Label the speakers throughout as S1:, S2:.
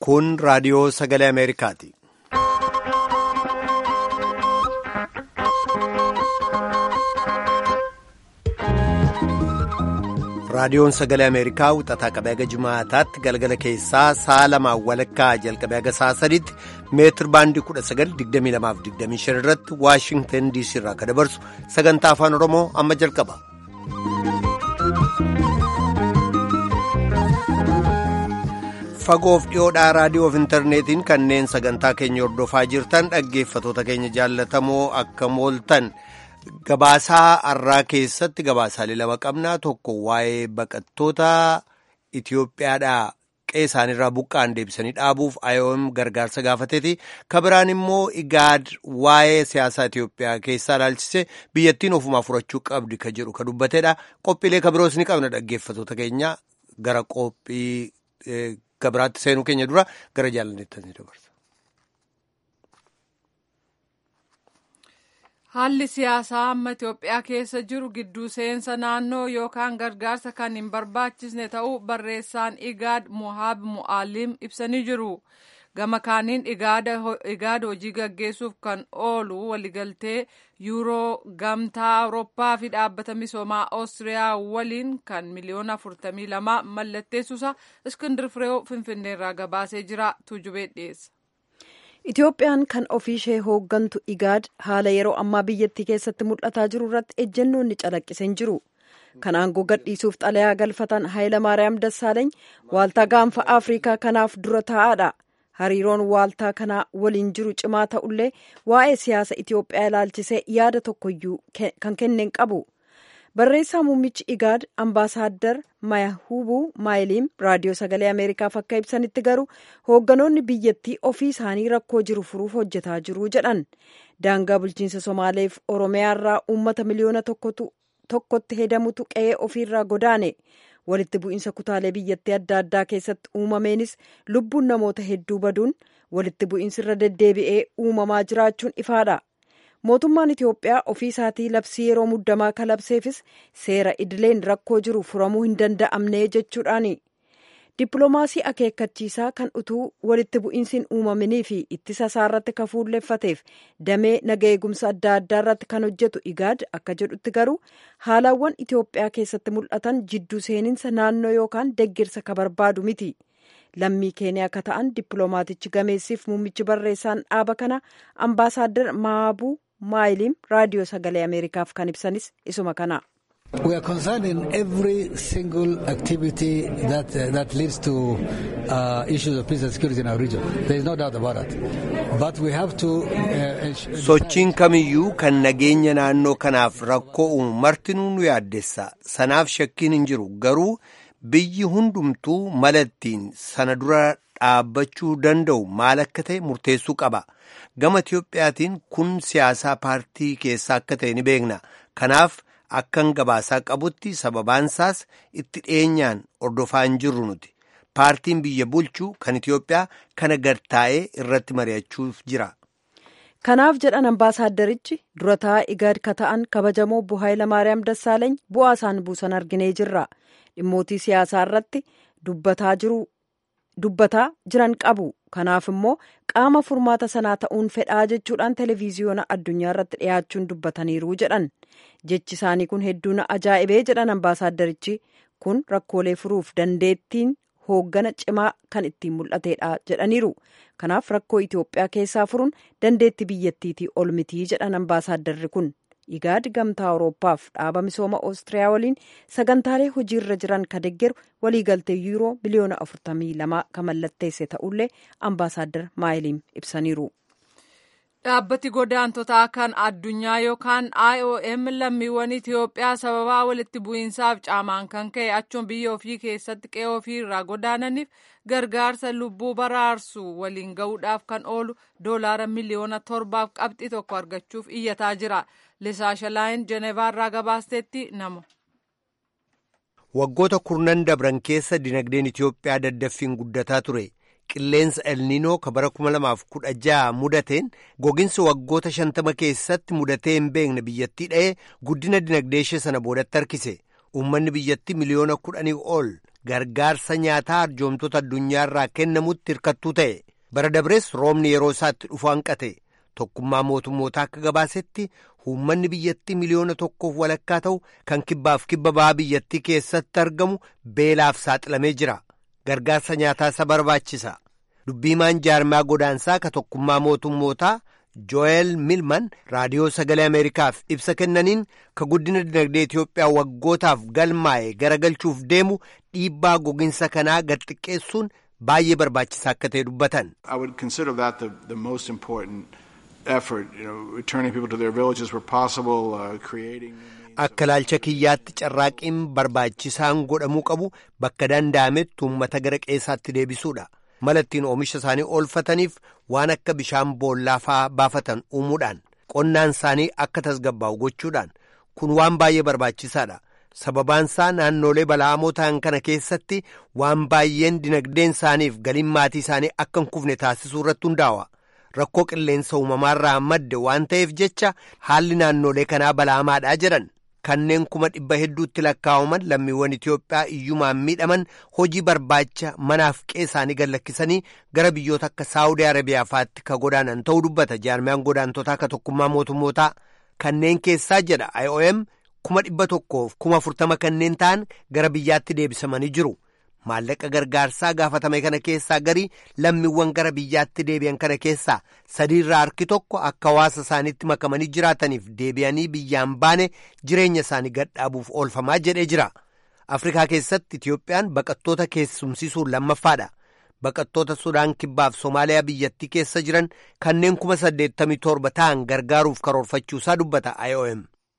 S1: Kun raadiyoo sagalee Ameerikaati. Raadiyoon sagalee Ameerikaa wixataa qabee haga Jumaataatti galgala keessaa sa'a lamaan walakkaa jalqabee haga sa'a sadiitti meetir baandii 1922-25 irratti Waashingtan DC irraa akka dabarsu sagantaa afaan Oromoo amma jalqaba. Fagoof dhiyoodhaa raadiyoof intarneetiin kanneen sagantaa keenya hordofaa jirtan dhaggeeffatoota keenya jaallatamoo akka mooltan. Gabaasaa har'aa keessatti gabaasaalee lama qabnaa tokko waa'ee baqattoota Itoophiyaadhaa qe'ee isaaniirraa buqqa'an deebisanii dhaabuuf IOM gargaarsa gaafateeti. Kabiraan immoo Igaad waa'ee siyaasaa Itoophiyaa keessaa ilaalchise biyyattiin ofumaa furachuu qabdi ka jedhu ka dubbateedha. Qophiilee kabiroos ni qabna dhaggeeffatoota keenya gara qophii kabiraatti seenuu keenya dura gara jaalanneetti dabarsa.
S2: Haalli siyaasaa amma Itoophiyaa keessa jiru gidduu seensa naannoo yookaan gargaarsa kan hin barbaachisne ta'uu barreessaan Igaad Mohaab Mu'aalim ibsanii jiru. Gama kaaniin Igaad hojii gaggeessuuf kan oolu waliigaltee yuuroo gamtaa Awurooppaa fi dhaabbata misoomaa Oostiriyaa waliin kan miliyoona 42 mallatteessuusa Iskindir Fireew Finfinneerraa gabaasee jira. Tuujubee dhiyeessa.
S3: Itoophiyaan kan ofii ishee hooggantu Igaad haala yeroo ammaa biyyattii keessatti mul'ataa jiru irratti ejjennoon ni calaqqisee jiru. Kan aangoo gadhiisuuf xalayaa galfatan Hayilamaariyaam Dassaaleeny waaltaa gaanfa Afrikaa kanaaf dura taa'aadha. Hariiroon waaltaa kanaa waliin jiru cimaa ta'ullee waa'ee siyaasa Itoophiyaa ilaalchisee yaada tokkoyyuu kan kenneen qabu. Barreessaa muummichi Igaad ambaasaaddar Mayahuubuu Maayiliim raadiyoo sagalee Ameerikaaf akka ibsanitti garuu hoogganoonni biyyattii ofii isaanii rakkoo jiru furuuf hojjetaa jiru jedhan. Daangaa bulchiinsa Somaaleef Oromiyaarraa uummata miliyoona tokkotti hedamutu qe'ee ofiirraa godaane. Walitti bu'iinsa kutaalee biyyattii adda addaa keessatti uumameenis lubbuun namoota hedduu baduun walitti bu'iinsi irra deddeebi'ee uumamaa jiraachuun ifaadha. mootummaan Itoophiyaa ofii isaatii labsii yeroo muddamaa kalabseefis seera idileen rakkoo jiru furamuu hin danda'amne jechuudhaani. Dippiloomaasii akeekkachiisaa kan utuu walitti bu'iinsiin uumaminii fi ittisa isaa irratti kan fuulleeffateef damee naga eegumsa adda addaa irratti kan hojjetu Igaad akka jedhutti garuu haalawwan Itoophiyaa keessatti mul'atan jidduu seeninsa naannoo yookaan deggirsa ka barbaadu miti. Lammii keeniyaa akka ta'an dippiloomaatichi gameessiif muummichi barreessaan dhaaba kana ambaasaaddar Maabuu Maayiliim raadiyoo sagalee Ameerikaaf kan ibsanis isuma kana.
S4: We are concerned in every single activity that, uh, that leads to uh, issues of peace and security in our region. There is no doubt about it. But we have to... Uh,
S1: Sochiin kamiyyuu kan nageenya naannoo kanaaf rakkoo uumu martinuu nu yaaddessa. Sanaaf shakkiin hin jiru. Garuu biyyi hundumtuu mala ittiin sana dura dhaabbachuu danda'u maal akka ta'e murteessuu qaba. Gama Itiyoophiyaatiin kun siyaasaa paartii keessaa akka ta'e ni beekna. Kanaaf akkan gabaasaa qabutti sababaansaas itti dhiyeenyaan hordofaa hin jirru nuti. Paartiin biyya bulchuu kan Itiyoophiyaa kana gartaa'ee irratti mari'achuuf jira.
S3: Kanaaf jedhan ambaasaaddarichi dura taa'aa Igaad ka ta'an kabajamoo obbo Hayilamaariyaam Dassaaleeny bu'aa isaan buusan arginee jirra. Dhimmootii siyaasaa irratti dubbataa jiru. dubbataa jiran qabu kanaaf immoo qaama furmaata sanaa ta'uun fedhaa jechuudhaan televiziyoona addunyaa irratti dhiyaachuun dubbataniiru jedhan jechi isaanii kun hedduu na ajaa'ibee jedhan ambaasaaddarichi kun rakkoolee furuuf dandeettiin hooggana cimaa kan ittiin mul'ateedha jedhaniiru kanaaf rakkoo Itoophiyaa keessaa furuun dandeetti biyyattiitii ol mitii jedhan ambaasaadarri kun. Igaad gamtaa Awurooppaaf dhaaba misooma Oostiriyaa waliin sagantaalee hojiirra jiran ka deggeru waliigaltee yuuroo biliyoona 42 kan mallatteesse ta'ullee ambaasaaddar Maayiliim ibsaniiru.
S2: Dhaabbati godaantotaa kan addunyaa yookaan IOM lammiiwwan Itoophiyaa sababaa walitti bu'iinsaaf caamaan kan ka'e achuun biyya ofii keessatti qe'ee ofii irraa godaananiif gargaarsa lubbuu baraarsu waliin ga'uudhaaf kan oolu doolaara miliyoona torbaaf qabxii tokko argachuuf iyyataa jira. Lisaa Shalaayin Jeneevaarraa gabaasteetti nama.
S1: Waggoota kurnan dabran keessa dinagdeen Itoophiyaa daddaffiin guddataa ture. Qilleensa elniinoo ka bara 2016 mudateen goginsi waggoota shantama keessatti mudatee hin beekne biyyattii dha'ee guddina dinagdee ishee sana boodatti harkise. uummanni biyyattii miliyoona kudhanii ol gargaarsa nyaataa arjoomtota addunyaarraa kennamutti hirkattuu ta'e bara dabrees roobni yeroo isaatti dhufu hanqate tokkummaa mootummootaa akka gabaasetti uummanni biyyattii miliyoona tokkoof walakkaa ta'u kan kibbaaf kibba ba'aa biyyattii keessatti argamu beelaaf saaxilamee jira gargaarsa nyaataa isa barbaachisa dubbiimaan jaarmaa godaansaa ka tokkummaa mootummootaa jo'eel milman raadiyoo sagalee ameerikaaf ibsa kennaniin ka guddina dinagdee itiyoophiyaa waggootaaf galmaa'e garagalchuuf deemu dhiibbaa gogiinsa kanaa gad xiqqeessuun baay'ee barbaachisaa akka ta'e dubbatan.
S5: I would consider that the, the most important effort, you know, returning people to their villages where possible, uh, creating.
S1: Akka ilaalcha kiyyaatti carraaqiin barbaachisaan godhamuu qabu bakka danda'ametti uummata gara qeessaatti deebisuudha. Mala ittiin oomisha isaanii oolfataniif waan akka bishaan boollaa fa'aa baafatan uumuudhaan qonnaan isaanii akka tasgabbaa'u gochuudhaan kun waan baay'ee barbaachisaadha. Sababaan isaa naannolee bala'amoo ta'an kana keessatti waan baay'een dinagdeen isaaniif galiin maatii isaanii akka hin kufne taasisuu irratti hundaa'a. Rakkoo qilleensa uumamaarraa madde waan ta'eef jecha haalli naannolee kanaa bala'amaadhaa jedhan. Kanneen kuma dhibba hedduutti lakkaa'aman lammiiwwan Itiyoophiyaa iyyumaan miidhaman hojii barbaacha manaaf qeessaanii gad lakkisanii gara biyyoota akka Saawudii Arabiyaa fa'aatti ka godaanan ta'uu dubbata jaarmiyaan godaantotaa ka tokkummaa mootummootaa kanneen keessaa jedha IOM kuma dhibba tokkoof kuma afurtama kanneen ta'an gara biyyaatti deebisamanii jiru. Maallaqa gargaarsaa gaafatame kana keessaa garii lammiiwwan gara biyyaatti deebi'an kana keessaa sadiirraa harki tokko akka hawaasa isaaniitti makamanii jiraataniif deebi'anii biyyaan baane jireenya isaanii gadhaabuuf oolfamaa jedhee jira. Afrikaa keessatti Itiyoophiyaan baqattoota keessumsiisuun lammaffaadha. Baqattoota Sudaan Kibbaaf Somaaliyaa biyyattii keessa jiran kanneen kuma saddeettamii torba ta'an gargaaruuf karoorfachuusaa dubbata IOM.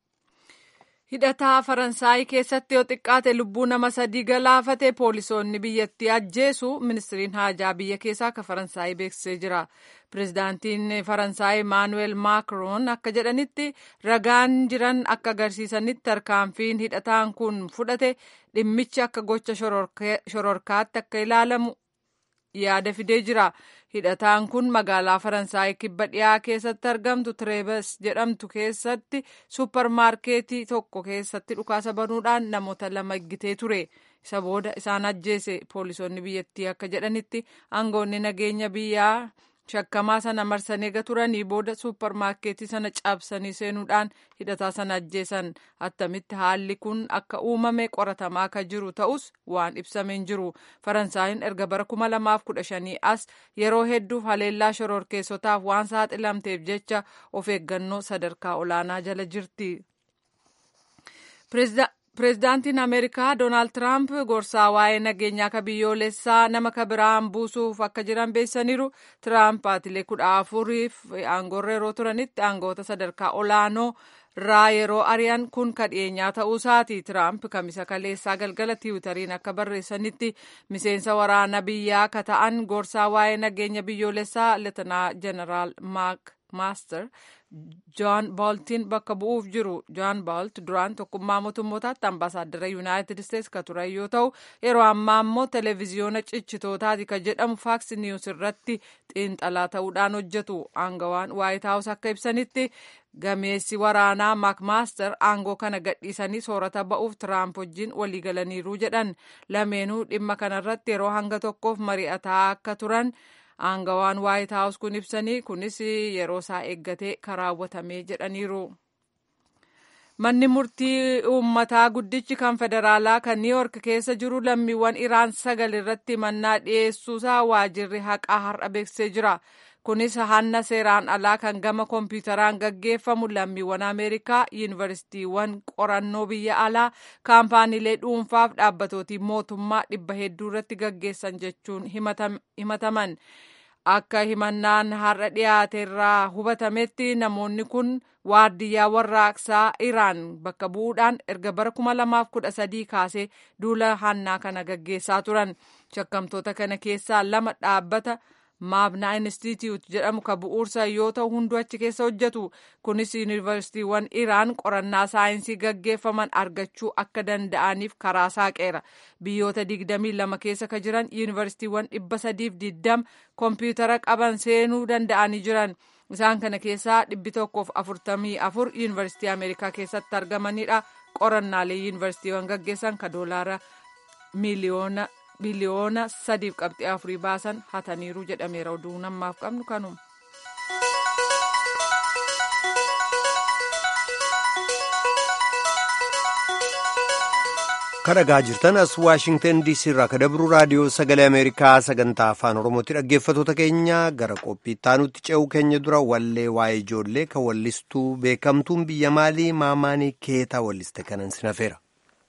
S2: hidhataa faransaay keessatti yoo xiqqaate lubbuu nama sadii galaafate poolisoonni biyyattii ajjeesu ministiriin haajaa biyya keessaa ka faransaay beeksisee jira pirezidaantiin faransaay maanuweel maakroon akka jedhanitti ragaan jiran akka agarsiisanitti tarkaanfiin hidhataan kun fudhate dhimmichi akka gocha shororkaatti akka ilaalamu yaada fidee jira hidhataan kun magaalaa faransaay kibba dhiyaa keessatti argamtu tireebes jedhamtu keessatti supparmaarkeetii tokko keessatti dhukaasa banuudhaan namoota lama eeggatee ture isa booda isaan ajjeese poolisoonni biyyattii akka jedhanitti aangoonni nageenya biyyaa shakkamaa sana marsanii eega turanii booda supparmaarkeetii sana cabsanii seenuudhaan hidhataa sana ajjeesan attamitti haalli kun akka uumame qoratamaa akka jiru ta'us waan ibsameen jiru faransaayinn erga bara kuma lamaaf kudha shanii as yeroo hedduuf haleellaa shororkeessotaaf waan saaxilamteef jecha of eeggannoo sadarkaa olaanaa jala jirti. Pireezidaantiin Ameerikaa Doonaald Tiraamp gorsaa waa'ee nageenyaa ka biyyoolessaa nama ka biraan buusuuf akka jiran beeksisaniiru. Tiraamp baatilee kudha afuriif aangoorra yeroo turanitti aangoota sadarkaa olaanoo irraa yeroo ari'an kun ka dhiyeenyaa ta'uu isaati. Tiraamp kamisa kaleessaa galgala tiwutariin akka barreessanitti miseensa waraana biyyaa ka ta'an gorsaa waa'ee nageenya biyyoolessaa Leetanaa Jeneraal Maak Maaster John Boltin bakka bu'uuf jiru. John Bolt duraan tokkummaa mootummootaatti ambaasaaddara Yuunaayitid Isteetsi ka turan yoo ta'u yeroo ammaa immoo televezyiyoona cichitootaati ka jedhamu faaks niwus irratti xiinxalaa ta'uudhaan hojjetu. Aangawaan Waayit Haawus akka ibsanitti gameessi waraanaa maakmaaster aangoo kana gadhiisanii soorata ba'uuf tiraamp wajjin waliigalaniiru jedhan lameenuu dhimma kanarratti yeroo hanga tokkoof mari'ataa akka turan aangawaan waayit haawus kun ibsanii kunis yeroo isaa eeggatee karaawwatamee jedhaniiru. Manni murtii uummataa guddichi kan federaalaa kan niiyork keessa jiru lammiiwwan iraan sagal irratti mannaa dhiyeessuusaa waajirri haqaa har'a beeksisee jira. Kunis hanna seeraan alaa kan gama kompiitaraan gaggeeffamu lammiiwwan Ameerikaa, yuunivarsiitiiwwan qorannoo biyya alaa, kaampaaniilee dhuunfaaf dhaabbatootii mootummaa dhibba hedduu irratti gaggeessan jechuun himataman. Akka himannaan har'a dhiyaate irraa hubatametti namoonni kun waardiyyaa warraaqsaa Iraan bakka bu'uudhaan erga bara kuma lamaaf kudha sadii kaasee duula hannaa kana gaggeessaa turan. Shakkamtoota kana keessaa lama dhaabbata maabnaa institute jedhamu ka bu'uursa yoo ta'u hunduu achi keessa hojjetu kunis yuunivarsiitiiwwan iraan qorannaa saayinsii gaggeeffaman argachuu akka danda'aniif karaa saaqeera biyyoota digdamii lama keessa ka jiran yuunivarsiitiiwwan dhibba sadiif diddama kompiitara qaban seenuu danda'anii jiran isaan kana keessaa dhibbi tokkoof afurtamii afur yuunivarsiitii ameerikaa keessatti argamanidha qorannaalee yuunivarsiitiiwwan gaggeessan ka doolaara miliyoona biliyoona sadiif qabxii afurii baasan hataniiru jedhameera oduu namaaf qabnu kanuma.
S1: kadhagaa jirtan as waashingtan diisii irraa ka dabru raadiyoo sagalee ameerikaa sagantaa afaan oromootti dhaggeeffatoota keenya gara qophii ittaanutti ce'uu keenya dura wallee waa'ee ijoollee ka wallistuu beekamtuun biyya maalii maamaanii keetaa walliste kanan sinafeera.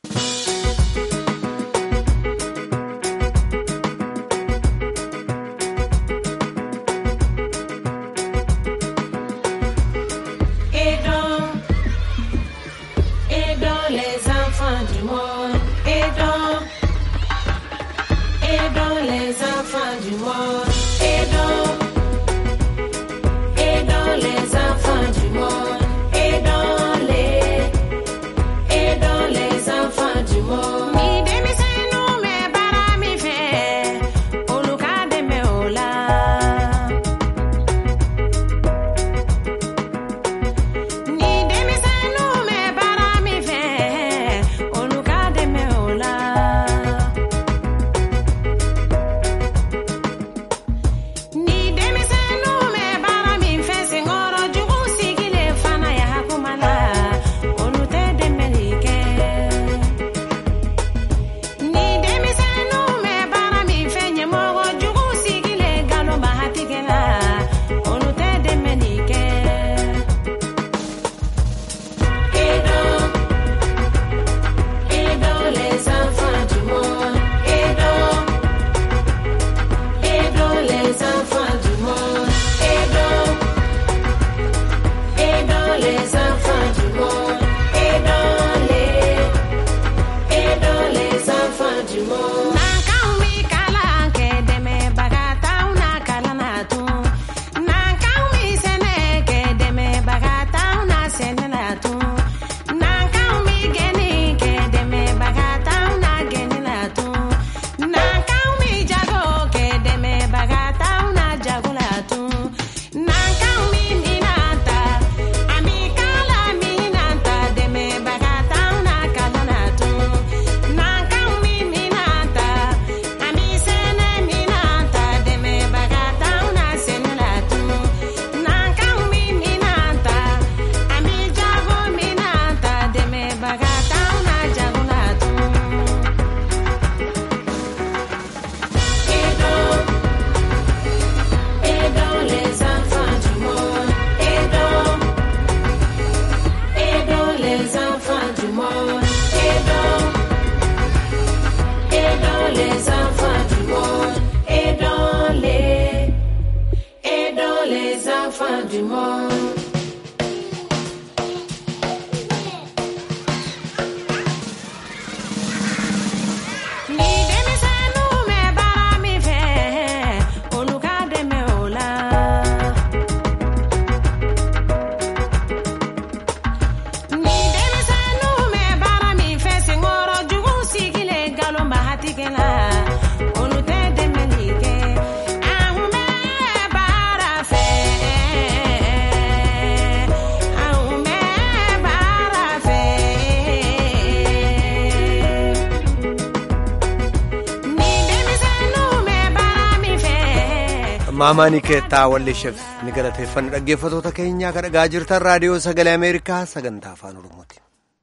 S1: maamaanii keettaa walleesheef ni galateeffanna dhaggeeffatoota keenyaa ka dhagaa jirtan raadiyoo sagalee ameerikaa sagantaa afaan oromooti.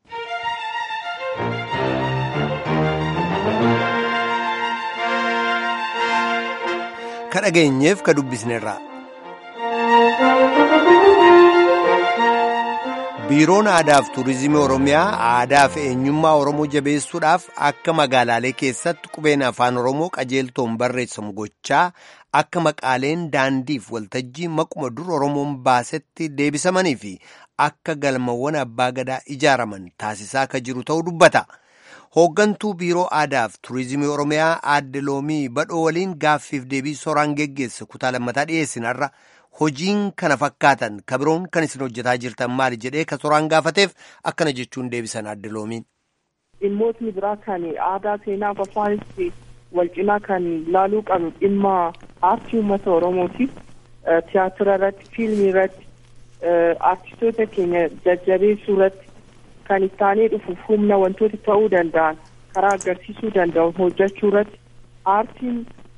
S1: ka dhageenyeef ka dubbisneerraa. biiroon aadaaf tuurizimii oromiyaa aadaa fi eenyummaa oromoo jabeessuudhaaf akka magaalaalee keessatti qubeen afaan oromoo qajeeltoon barreessamu gochaa akka maqaaleen daandiif waltajjii maquma dur oromoon baasetti deebisamanii fi akka galmawwan abbaa gadaa ijaaraman taasisaa akka jiru ta'uu dubbata. hooggantuu biiroo aadaaf tuurizimii oromiyaa aadde loomii badhoo waliin gaaffiif deebii soraan geggeesse kutaa lammataa dhiyeessinarra. hojiin kana fakkaatan kabiroon kan isin hojjetaa jirtan maali jedhee ka soraan gaafateef akkana jechuun deebisan aadde loomiin.
S6: dhimmootni biraa kan aadaa seenaa fi afaanis wal cinaa kan laaluu qabnu dhimma aartii uummata oromooti tiyaatira irratti fiilmii irratti aartistoota keenya jajjabeessuu irratti kan ittaanee dhufuuf humna wantoota ta'uu danda'an karaa agarsiisuu danda'u hojjechuu irratti aartiin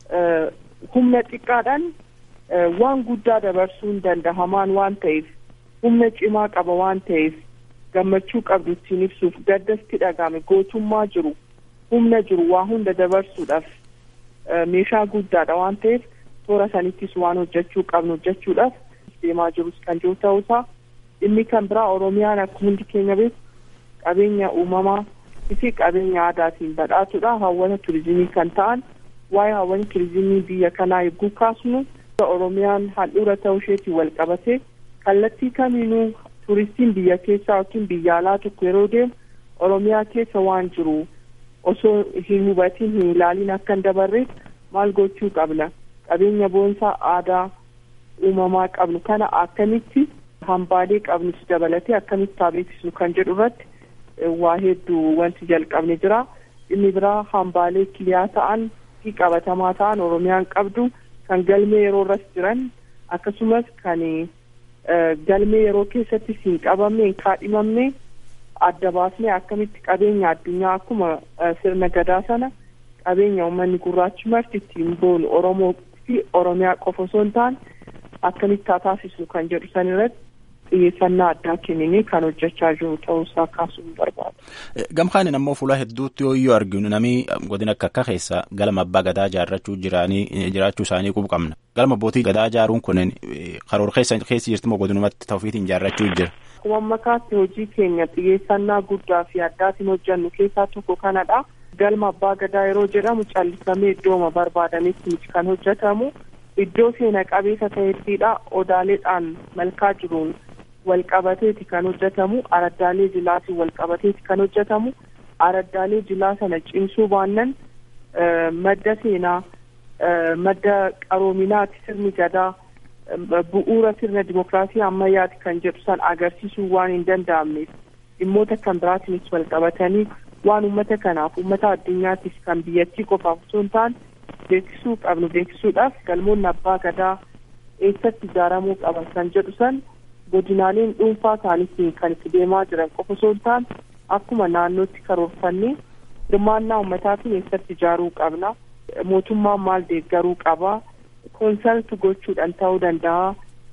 S6: humna xiqqaadhaan waan guddaa dabarsuun danda'amaan waan ta'eef humna cimaa qaba waan ta'eef gammachuu qabdu ittiin ibsuuf gaddasti dhagame gootummaa jiru humna jiru waa hunda dabarsuudhaaf meeshaa guddaadha waan ta'eef toora sanittis waan hojjechuu qabnu hojjechuudhaaf deemaa jirus kan jiru ta'uusaa inni kan biraa oromiyaan akkuma hundi keenya beeku qabeenya uumamaa fi qabeenya aadaatiin badhaatudha hawwata turizimii kan ta'an waa'ee hawwata turizimii biyya kanaa eeguu kaasnu oromiyaan handhuura ta'uu isheetiin wal qabate kallattii kamiinuu turistiin biyya keessaa yookiin biyya alaa tokko yeroo deemu oromiyaa keessa waan jiru osoo hin hubatiin hin ilaalin akka hin dabarreef maal gochuu qabna qabeenya boonsaa aadaa uumamaa qabnu kana akkamitti hambaalee qabnus dabalatee akkamitti haa beeksisnu kan jedhu irratti waa hedduu wanti jalqabne jira inni biraa hambaalee kiliyaa ta'an fi qabatamaa ta'an oromiyaan qabdu kan galmee yeroo irras jiran akkasumas kan galmee yeroo keessatti hin qabamne hin kaadhimamne adda baasnee akkamitti qabeenya addunyaa akkuma sirna gadaa sana qabeenya uummanni gurraachi marti ittiin boonu oromoo fi oromiyaa qofa osoo hin taane akkamitti haa taasisnu kan jedhu san irratti xiyyeeffannaa addaa kenninee kan hojjechaa jiru ta'uusaa kaasuun barbaada.
S7: Gamkaanin ammoo fuula hedduutti yoo arginu namni godina akka akka keessa galma abbaa gadaa ijaarrachuu jiraachuu isaanii qubu qabna. Galma abbootii gadaa ijaaruun kun karoora keessa keessi jirti moo godinumatti ta'uufiitiin ijaarrachuu jira.
S6: Akkuma makaatti hojii keenya xiyyeeffannaa guddaa fi addaatiin hojjannu keessaa tokko kanadha. Galma abbaa gadaa yeroo jedhamu callisamee iddooma barbaadametti miti kan hojjetamu. Iddoo seena qabeessa ta'ettidha. Odaaleedhaan malkaa jiruun walqabateeti kan hojjetamu araddaalee jilaatiin walqabateeti kan hojjetamu araddaalee jilaa sana cimsuu baannan madda seenaa madda qaroominaati sirni gadaa bu'uura sirna dimokiraasii ammayyaati kan jedhu san agarsiisuu waan hin danda'amneef dhimmoota kan biraatiinis walqabatanii waan uummata kanaaf uummata addunyaatiif kan biyyattii qofaaf osoo hin taane beeksisuu qabnu beeksisuudhaaf galmoonni abbaa gadaa eessatti ijaaramuu qaban kan jedhu san godinaaleen dhuunfaa isaaniitiin kan itti deemaa jiran qofa osoo hin taane akkuma naannootti karoorfannee hirmaannaa uummataatiin eessatti ijaaruu qabna mootummaan maal deeggaruu qaba koonsarti gochuudhaan ta'uu danda'a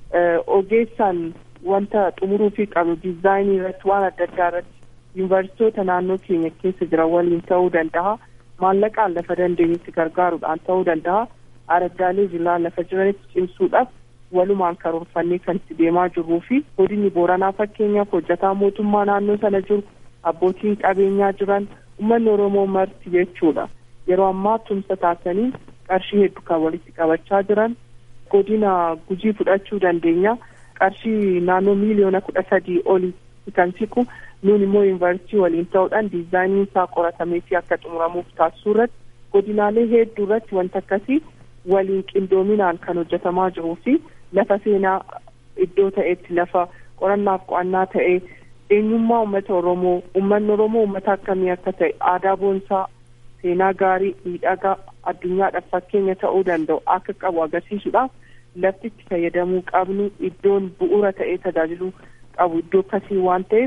S6: ogeessaan wanta xumuruufii qabnu diizaayinii irratti waan adda addaa irratti yuunivarsiitoota naannoo keenya keessa jiran waliin ta'uu danda'a maallaqaan lafa dandeenyutti gargaaruudhaan ta'uu danda'a araddaalee jilaa lafa jiranitti cimsuudhaaf walumaan karoorfannee kan itti deemaa jirruu fi godinni booranaa fakkeenyaaf hojjetaa mootummaa naannoo sana jiru abbootiin qabeenyaa jiran uummanni oromoo marti jechuudha yeroo ammaa tumsa taasisanii qarshii hedduu kan walitti qabachaa jiran godina gujii fudhachuu dandeenya qarshii naannoo miiliyoona kudha sadii olii kan siqu nuun immoo yuunivarsiitii waliin ta'uudhaan diizaayiniin isaa qoratamee fi akka xumuramuuf taasisuu irratti godinaalee hedduu irratti wanta akkasii waliin qindoominaan kan hojjetamaa jiruu fi lafa seenaa iddoo ta'etti lafa qorannaaf qo'annaa ta'e eenyummaa uummata oromoo uummanni oromoo uummata akkamii akka ta'e aadaa boonsaa seenaa gaarii miidhagaa addunyaadhaaf fakkeenya ta'uu danda'u akka qabu agarsiisuudhaaf lafti itti fayyadamuu qabnu iddoon bu'uura ta'ee tajaajiluu qabu iddoo akkasii waan ta'eef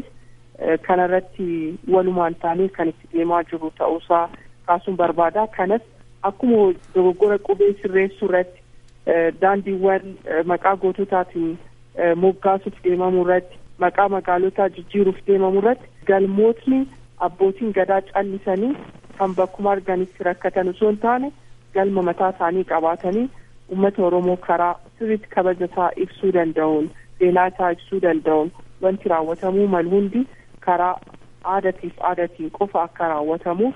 S6: kanarratti walumaan taanee kan itti deemaa jiru ta'uusaa kaasuun barbaada kanas akkuma dogoggora qubee sirreessuu irratti daandiiwwan maqaa goototaatiin moggaasuuf deemamuu irratti maqaa magaalotaa jijjiiruuf deemamuu irratti galmootni abbootiin gadaa callisanii kan bakkuma arganitti rakkatan osoo hin taane galma mataa isaanii qabaatanii uummata oromoo karaa sirriitti kabaja isaa ibsuu danda'uun seenaa isaa ibsuu danda'uun wanti raawwatamuu malu hundi karaa aadaatiif aadaatiin qofa akka raawwatamuuf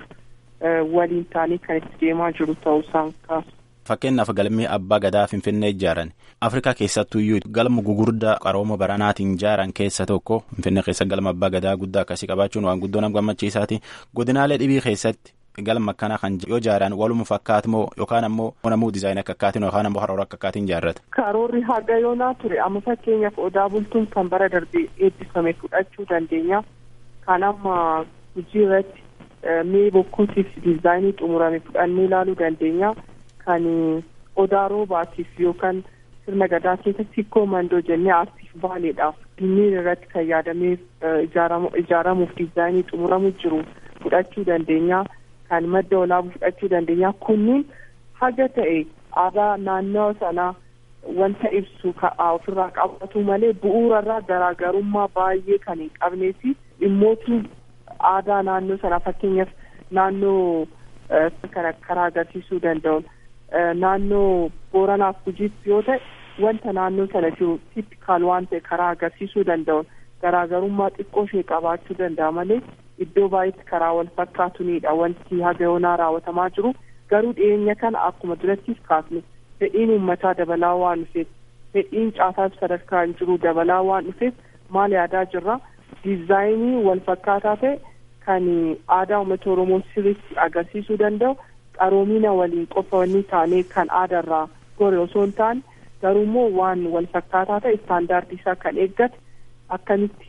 S6: waliin taanii kan itti deemaa jiru ta'uusaan kaasu.
S7: Fakkeenyaaf galmee abbaa gadaa Finfinnee ijaaran Afrikaa keessattuyyuu galma gugurdaa qarooma baranaatiin ijaaran keessa tokko Finfinnee keessa galma abbaa gadaa guddaa akkasii qabaachuun waan guddoo nama gammachiisaati. Godinaalee dhibii keessatti galma akkanaa kan yoo ijaaran waluma fakkaatu moo yookaan ammoo namuu diizaayinii akka akkaatiin yookaan ammoo karoora akka akkaatiin ijaarrata.
S6: Karoorri haga yoonaa ture amma fakkeenyaaf odaa bultuun kan bara darbee eebbifame fudhachuu dandeenya. Kan amma hojii irratti mee bokkuutiif diizaayinii xumurame fudhannee ilaaluu dandeenya. Kan odaa roobaatiif yookaan sirna gadaa keessatti hikkoo mandoo jennee aartiif rift vaaliidhaaf dinniin irratti kan yaadamee ijaaramuuf diizaayinii xumuramu jiru fudhachuu dandeenya kan madda olaabuu fudhachuu dandeenya kunniin haga ta'e aadaa naannoo sanaa wanta ibsu ofirraa qabatu malee bu'uurarraa garaagarummaa baay'ee kan hin qabnee fi dhimmoota aadaa naannoo sanaa fakkeenyaaf naannoo kana karaa agarsiisuu danda'uun naannoo booranaaf gujiitti yoo ta'e wanta naannoo sana jiru tipikaal waan ta'e karaa agarsiisuu danda'uun garaagarummaa xiqqoo ishee qabaachuu danda'a malee iddoo baay'eetti karaa wal fakkaatunidha wanti haga yoonaa raawwatamaa jiru garuu dhiyeenya kana akkuma durattis kaasne fedhiin uummataa dabalaa waan dhufeef fedhiin caasaas sadarkaa hin jiru dabalaa waan dhufeef maal yaadaa jirra diizaayinii wal fakkaataa ta'e kan aadaa uummata oromoo sirriitti agarsiisuu danda'u qaroomina waliin qofa wanni taanee kan aadaarraa gore osoo hin taane garuu immoo waan wal fakkaataa ta'e istaandaardii isaa kan eeggate akkamitti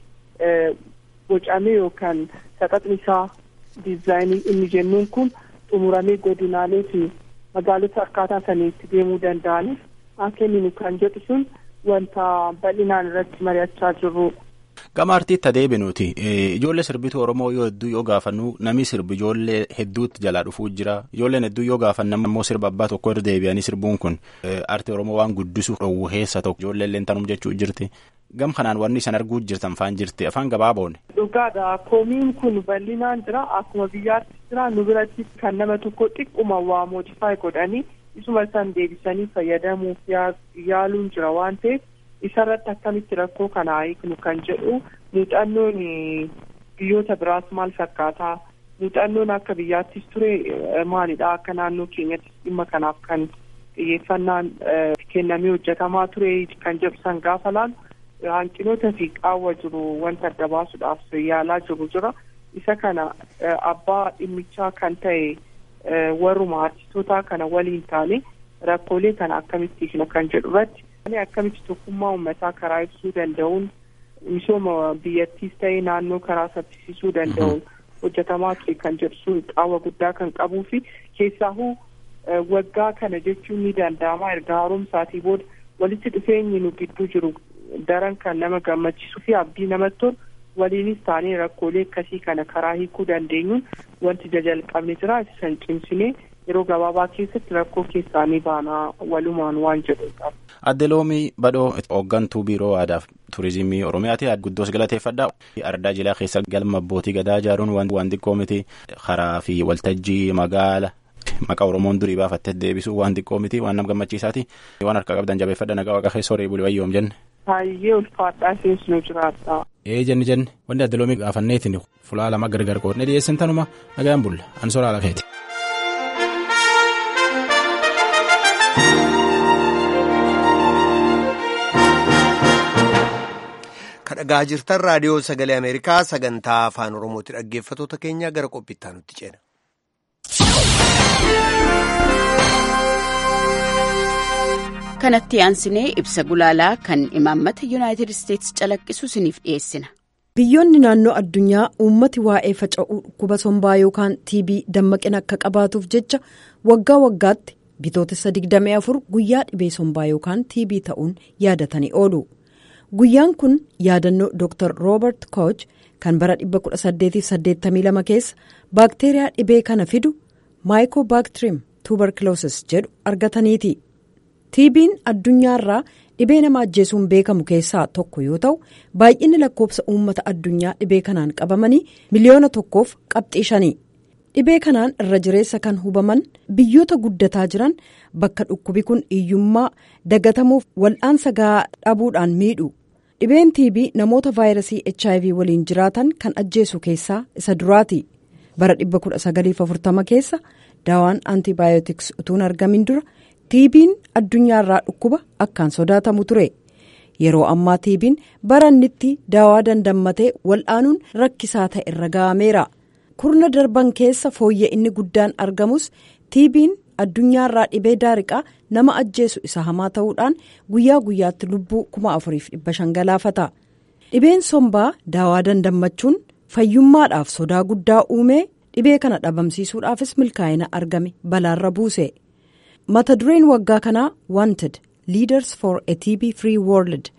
S6: bocamee yookaan saxaxni isaa diizaayinii inni jennuun kun xumuramee godinaalee fi magaalota akkaataa saniitti deemuu danda'aniif haa kenninu kan jedhu sun wanta bal'inaan irratti mari'achaa jirru.
S7: Gama artiitti adeebinuuti ijoollee sirbituu Oromoo yoo hedduu yoo gaafannu namni sirbi ijoollee hedduutti jalaa dhufuu jira ijoolleen hedduu yoo gaafannu immoo sirba abbaa tokko irra deebi'anii sirbuun kun artii Oromoo waan guddisuuf dhowwu keessa tokko ijoollee illee tanum jechuu jirti gam kanaan wanni isan arguu jirtan faan jirti afaan gabaaboon.
S6: Dhugaadha koomiin kun bal'inaan jira akkuma biyyaatti jira nu biratti kan nama tokko xiqquma waa moodifaayi godhanii isuma san deebisanii fayyadamuuf yaaluun jira waan ta'eef. isarratti akkamitti rakkoo kana hiiknu kan jedhu muuxannoon biyyoota biraas maal fakkaataa muuxannoon akka biyyaattis ture maalidha akka naannoo keenyattis dhimma kanaaf kan xiyyeeffannaan kennamee hojjetamaa ture kan jedhu san gaafa laalu hanqinoota fi qaawwa jiru wanta adda baasuudhaaf yaalaa jiru jira isa kana abbaa dhimmichaa kan ta'e warruma artistootaa kana waliin taane rakkoolee kana akkamitti hiikna kan jedhu irratti akkamitti tokkummaa uummataa karaa ibsuu danda'uun misooma biyyattiis ta'ee naannoo karaa saffisiisuu danda'uun hojjetamaa ture kan jedhu sun qaawwa guddaa kan qabuu fi keessaahuu waggaa kana jechuun ni danda'ama erga haaromsaatii booda walitti dhufeenyi nu gidduu jiru daran kan nama gammachiisuu fi abdii namatti tolu waliinis taanee rakkoolee akkasii kana karaa hiikuu dandeenyuun wanti jalqabne jira san cimsinee yeroo gabaabaa keessatti rakkoo keessaanii baanaa walumaan waan jedhudha.
S7: Adde Loomii Badhoo hooggantuu biiroo aadaaf turizimii Oromiyaati. Guddoos galateeffadha. Ardaa jilaa keessa galma abbootii gadaa ijaaruun waan xiqqoo miti. Karaa fi waltajjii magaala maqaa Oromoon durii baafattee deebisuu waan xiqqoo miti. Waan nama gammachiisaati. Waan harka qabdan jabeeffadha nagaa waaqa keessa horii bulii wayyoom jenne.
S6: Baay'ee ulfaadhaa seensinu jiraata.
S7: Ee jenni jenne wanti adde loomii gaafanneetiin fulaa lama gargar qoodne dhiyeessin tanuma nagaan bulla an soraa lakeeti.
S1: kadhagaa jirtan raadiyoo sagalee ameerikaa sagantaa afaan oromooti dhaggeeffatoota keenya gara qophiittaa nutti ceena.
S8: kanatti aansinee ibsa gulaalaa kan imaammata yuunaayitid isteetsi calaqqisu isiniif dhiyeessina.
S3: biyyoonni naannoo addunyaa uummati waa'ee faca'uu dhukkuba sombaa yookaan tb dammaqina akka qabaatuuf jecha waggaa waggaatti bitootessa 24 guyyaa dhibee sombaa yookaan tb ta'uun yaadatanii oolu. guyyaan kun yaadannoo dr roobert koch kan bara 1882 keessa baakteeriyaa dhibee kana fidu maayikoobaaktirim tuubarkuloosis jedhu argataniiti tb'n addunyaarraa dhibee nama ajjeesuun beekamu keessaa tokko yoo ta'u baay'inni lakkoofsa uummata addunyaa dhibee kanaan qabamanii miliyoona tokkoof qabxii shanii dhibee kanaan irra jireessa kan hubaman biyyoota guddataa jiran bakka dhukkubi kun hiyyummaa dagatamuuf wal'aansa gahaa dhabuudhaan miidhu. dhibeen tb namoota vaayirasii hiv waliin jiraatan kan ajjeesu keessaa isa duraati bara 1940 keessa daawaan antibaayootiks utuun argamin dura tb'n addunyaarraa dhukkuba akkaan sodaatamu ture yeroo ammaa tb'n barannitti daawaa dandammatee wal'aanuun rakkisaa ta'e irra ga'ameera kurna darban keessa fooyya inni guddaan argamus tb'n addunyaarraa dhibee daariqaa nama ajjeesu isa hamaa ta'uudhaan guyyaa guyyaatti lubbuu 4,500 galaafata dhibeen sombaa daawaa dandammachuun fayyummaadhaaf sodaa guddaa uumee dhibee kana dhabamsiisuudhaafis milkaa'ina argame balaarra buuse mata dureen waggaa kanaa wanted leaders for a tb free world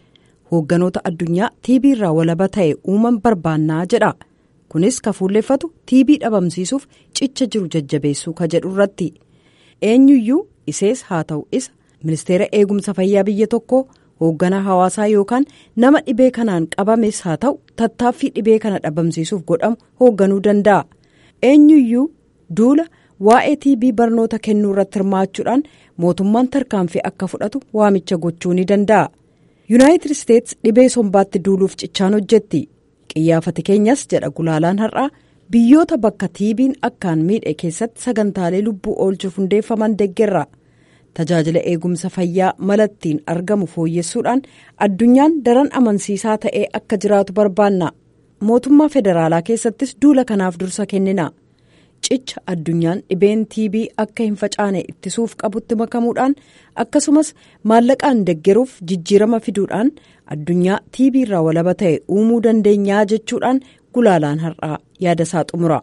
S3: hoogganoota addunyaa tiibii irraa walaba ta'e uuman barbaannaa jedha kunis ka fuulleeffatu tiibii dhabamsiisuuf cicha jiru jajjabeessuu ka jedhu irratti eenyuyyuu isees haa ta'u isa ministeera eegumsa fayyaa biyya tokkoo hoogganaa hawaasaa yookaan nama dhibee kanaan qabames haa ta'u tattaaffii dhibee kana dhabamsiisuuf godhamu hoogganuu danda'a eenyuyyuu duula waa'ee tiibii barnoota kennuu irratti hirmaachuudhaan mootummaan tarkaanfii akka fudhatu waamicha gochuu ni danda'a yuunaayitid isteets dhibee sombaatti duuluuf cichaan hojjetti qiyyaafati keenyas jedha gulaalaan har'aa biyyoota bakka tiibiin akkaan miidhe keessatti sagantaalee lubbuu oolchuuf hundeeffaman deggerra tajaajila eegumsa fayyaa malattiin argamu fooyyessuudhaan addunyaan daran amansiisaa ta'ee akka jiraatu barbaanna mootummaa federaalaa keessattis duula kanaaf dursa kennina cicha addunyaan dhibeen tiibii akka hin facaane ittisuuf qabutti makamuudhaan akkasumas maallaqaan deggeruuf jijjiirama fiduudhaan addunyaa tiibii irraa walaba ta'e uumuu dandeenyaa jechuudhaan gulaalaan har'aa yaada isaa xumura.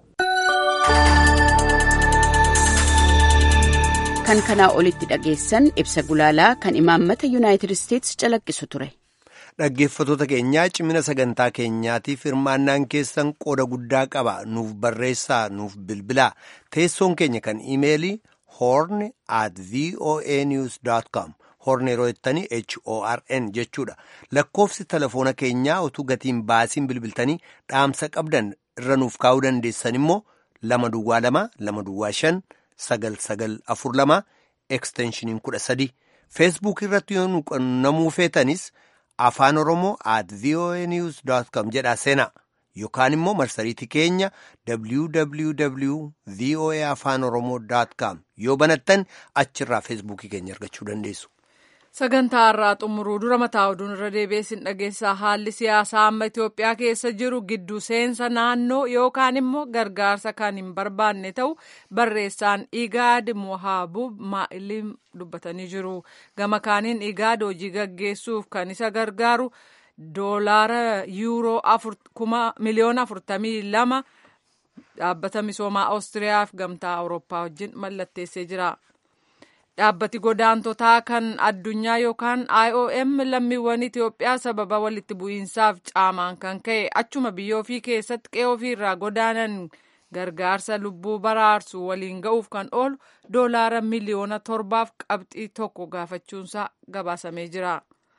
S8: kan kanaa olitti dhageessan ibsa gulaalaa kan imaammata yuunaayitid isteetsi calaqqisu ture.
S1: Dhaggeeffattoota keenyaa cimina sagantaa keenyaatiif hirmaannaan keessan qooda guddaa qaba nuuf barreessaa nuuf bilbilaa teessoon keenya kan imeelii horn at voa news com horn yeroo jettanii horn jechuudha lakkoofsi telefoona keenyaa utuu gatiin baasiin bilbiltanii dhaamsa qabdan irra nuuf kaa'uu dandeessan immoo lama duwwaa lama lama duwwaa shan sagal sagal afur lama eksteenshiniin kudha sadi feesbuuk irratti yoo nu qunnamuu feetanis. afaan oromoo at voa news com jedhaa seenaa yookaan immoo marsariitii keenya www voa afaan oromoo com yoo banattan achirraa feesbuukii keenya argachuu dandeessu.
S2: sagantaa irraa xumuruu dura mataa oduun irra deebiin dhageessaa haalli siyaasaa amma Itoophiyaa keessa jiru gidduu seensa naannoo yookaan immoo gargaarsa kan hin barbaanne ta'u barreessaan igaad mohaabub maa'ilim dubbatanii jiru gama kaaniin igaad hojii gaggeessuuf kan isa gargaaru doolaara yuuroo miliyoona afurtamii lama dhaabbata misoomaa oostiriyaaf gamtaa awurooppaa wajjin mallatteessee jira. dhaabbati godaantotaa kan addunyaa yookaan IOM lammiiwwan Itoophiyaa sababa walitti bu'iinsaaf caamaan kan ka'e achuma biyya ofii keessatti qe'ee ofiirraa godaanan gargaarsa lubbuu baraarsu waliin ga'uuf kan oolu doolaara miliyoona torbaaf qabxii tokko gaafachuunsaa gabaasamee jira.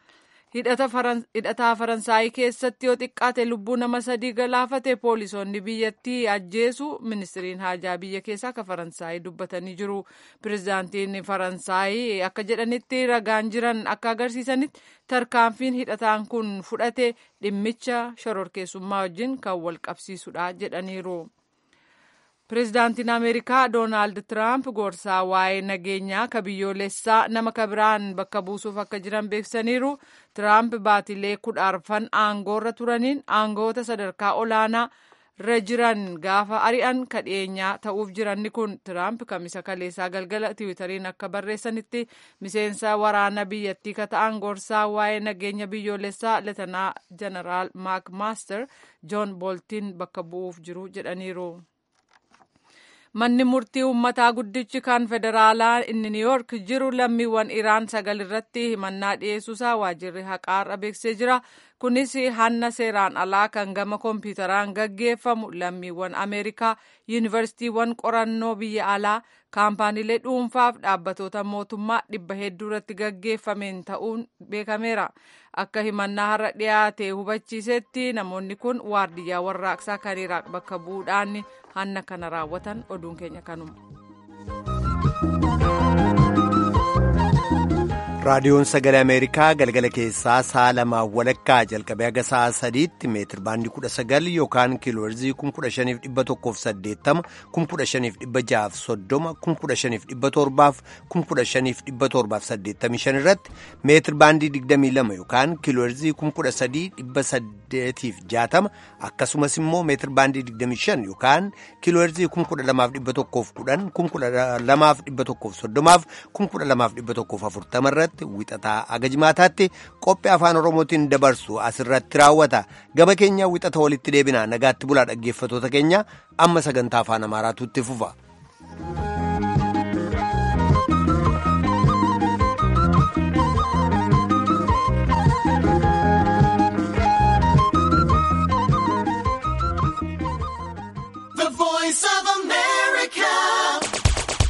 S2: hidhataa faransaayii keessatti yoo xiqqaate lubbuu nama sadii galaafate poolisoonni biyyattii ajjeesu ministiriin haajaa biyya keessaa akka faransaayii dubbatanii jiru pirezidaantiin faransaayii akka jedhanitti ragaan jiran akka agarsiisanitti tarkaanfiin hidhataan kun fudhate dhimmicha shororkeessummaa wajjin kan wal qabsiisudha jedhaniiru. pirezidaantiin ameerikaa doonaald tiraamp gorsaa waa'ee nageenyaa ka biyyoolessaa nama ka biraan bakka buusuuf akka jiran beeksisaniiru tiraamp baatilee kudha arfan aangoorra turaniin aangoota sadarkaa olaanaa irra jiran gaafa ari'an ka dhiyeenyaa ta'uuf jiranni kun tiraamp kamisa kaleessaa galgala tiwitariin akka barreessanitti miseensa waraana biyyattii ka ta'an gorsaa waa'ee nageenya biyyoolessaa leetanaa jeneraal maak maaster joon booltiin bakka bu'uuf jiru jedhaniiru. manni murtii uummataa guddichi kan federaalaa inni niiyork jiru lammiiwwan iraan sagal irratti himannaa dhiyeessuusaa waajirri haqaarra beeksisee jira kunis hanna seeraan alaa kan gama kompiitaraan gaggeeffamu lammiiwwan ameerikaa yuunivarsiitiiwwan qorannoo biyya alaa kaampaaniilee dhuunfaaf dhaabbatoota mootummaa dhibba hedduu irratti gaggeeffameen ta'uun beekameera akka himannaa har'a dhiyaate hubachiisetti namoonni kun waardiyyaa warraaqsaa kan iraaq bakka bu'uudhaan hanna kana raawwatan oduun keenya kanuma.
S1: raadiyoon sagalee ameerikaa galgala keessaa sa'a lamaa walakkaa jalqabee haga sa'a sadiitti meetir baandii kudha sagal yookaan kiilooherzii kun kudha shaniif dhibba tokkoof saddeettama kun kudha shaniif dhibba jahaaf soddoma kun kudha shaniif dhibba torbaaf kun kudha shaniif dhibba torbaaf saddeettamii shan irratti meetir baandii digdamii lama yookaan kiilooherzii kun kudha sadii dhibba saddeetiif jaatama akkasumas immoo meetir baandii digdamii shan yookaan kiilooherzii kun kudha lamaaf dhibba tokkoof kudhan kun kudha lamaaf dhibba tokkoof soddomaaf kun kudha lamaaf dhibba tokkoof afurtama irratti. wixataa haga jimaataatti qophii afaan oromootiin dabarsu asirratti raawwata gama keenya wixata walitti deebina nagaatti bulaa dhaggeeffatoota keenya amma sagantaa afaan amaaraatu itti fufa.